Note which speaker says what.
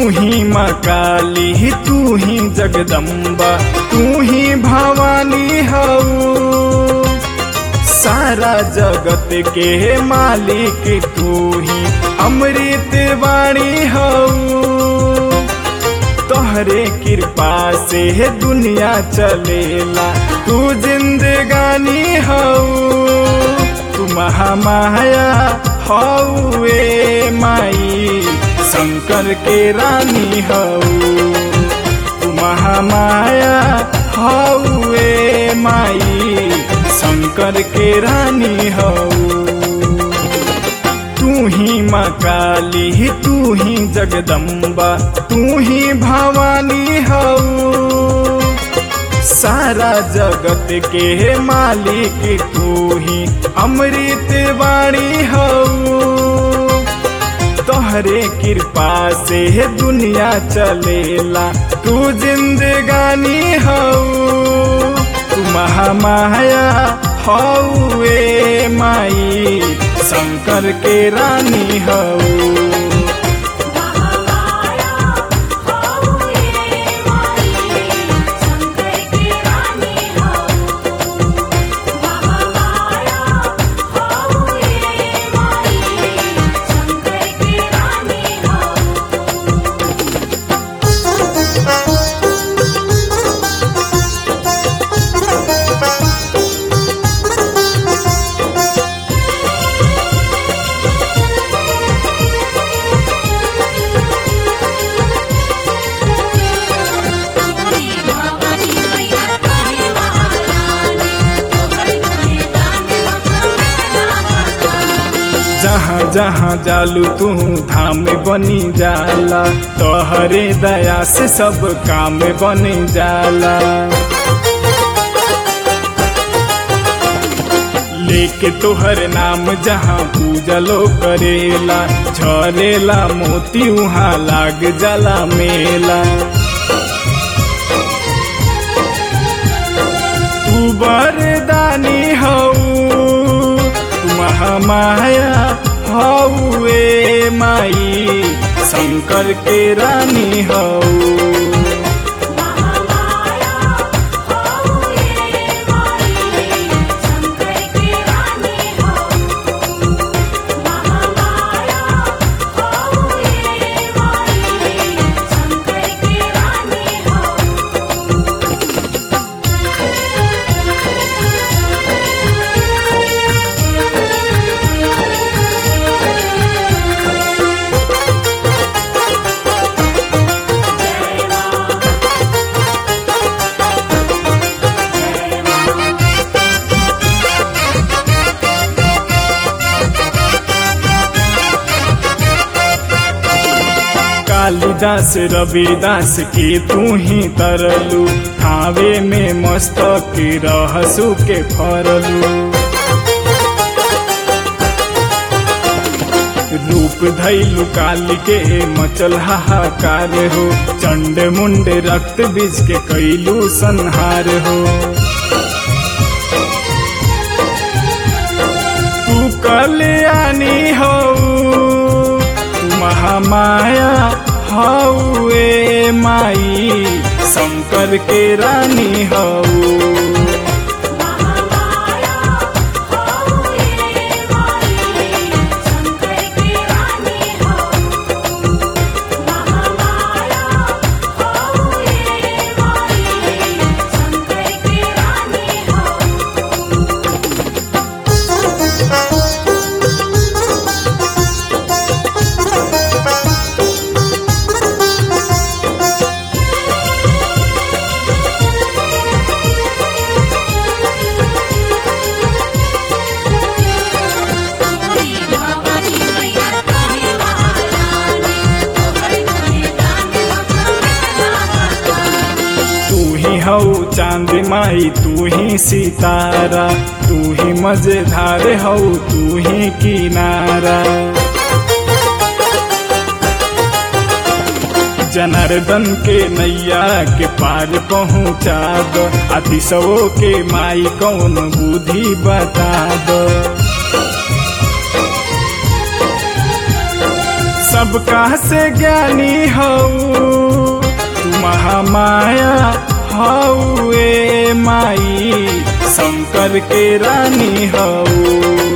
Speaker 1: ही माँ काली तू ही जगदम्बा तू ही भवानी हऊ सारा जगत के मालिक तू ही अमृत वाणी हऊ तोहरे कृपा से दुनिया चलेला तू जिंदगानी हऊ तू महामाया हौए माई शंकर के रानी हऊ तू महामाया हौए माई शंकर के रानी हऊ तू ही माँ काली तू ही जगदम्बा तू ही भवानी हऊ सारा जगत के मालिक तू ही अमृत वाणी हऊ तोहरे कृपा से दुनिया चलेला तू जिंदगानी हऊ तू महामाया हौए माई शंकर के रानी हऊ
Speaker 2: महामाया हौए माई शंकर की रानी हऊ महामाया हौए माई शंकर की रानी हऊ भवानी भवानी मैया कहे महारानी तोहर कहे दान
Speaker 1: जहाँ जहाँ जालू तू धाम बनी जाला तोहरे दया से सब काम बनी जाला लेके तोहर नाम जहाँ पूजलो करेला झरेला मोती उहाँ लाग जाला मेला तू बरदानी हऊ तू महामाया हौए माई शंकर के रानी हऊ
Speaker 2: महामाया हौए माई शंकर की रानी हऊ महामाया हौए माई शंकर की रानी हऊ
Speaker 1: कालिदास रविदास के तू ही तरलू थावे में मस्तक रहसु के फरलू रूप धैलु काली के मचल हाहाकार हो चंड मुंड रक्त बीज के कैलू संहार हो तू कल्याणी हो तू महामाया हौए माई शंकर के रानी हऊ
Speaker 2: महामाया हौए माई शंकर की रानी हऊ महामाया हौए माई शंकर की रानी हऊ भवानी भवानी मैया कहे महारानी तोहर कहे दान
Speaker 1: तू ही हऊ चांद माई तू ही सितारा तू ही मजेदार हऊ तू ही किनारा जनार्दन के नैया के पार पहुँचा दो अतिशवो के माई कौन बुद्धि बता दो सबका से ज्ञानी हऊ तू महामाया हऊ ए माई शंकर के रानी हऊ